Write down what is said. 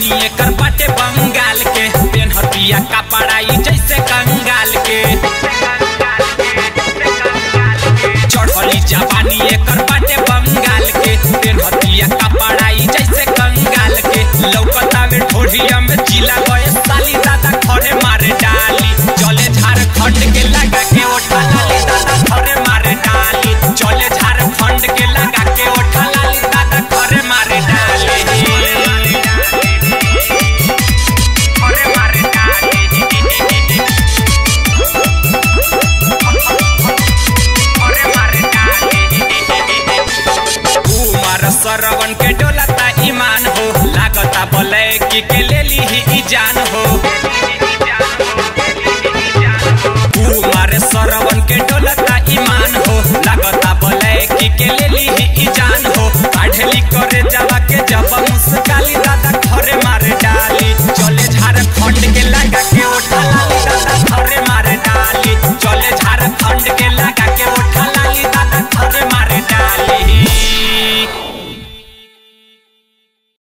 जवानी एकर बाटे बंगाल के पेनहतिया कपड़ाई जैसे कंगाल के चढ़ली जवानी एकर बाटे बंगाल के पेनहतिया कपड़ाई जैसे कंगाल के लौकता में ढोढ़िया में जिला गए साली दादा खड़े मारे डाली चले झारखंड के लगा के ओठा लाली दादा खड़े मारे डाली चले झारखंड के लगा के ओठा लाली दादा खड़े मारे डाली खड़े मारे डाली खड़े मारे डाली कुमार सरवन के डोलता ईमान हो लागता बोले कि के ले ली ही ई जान हो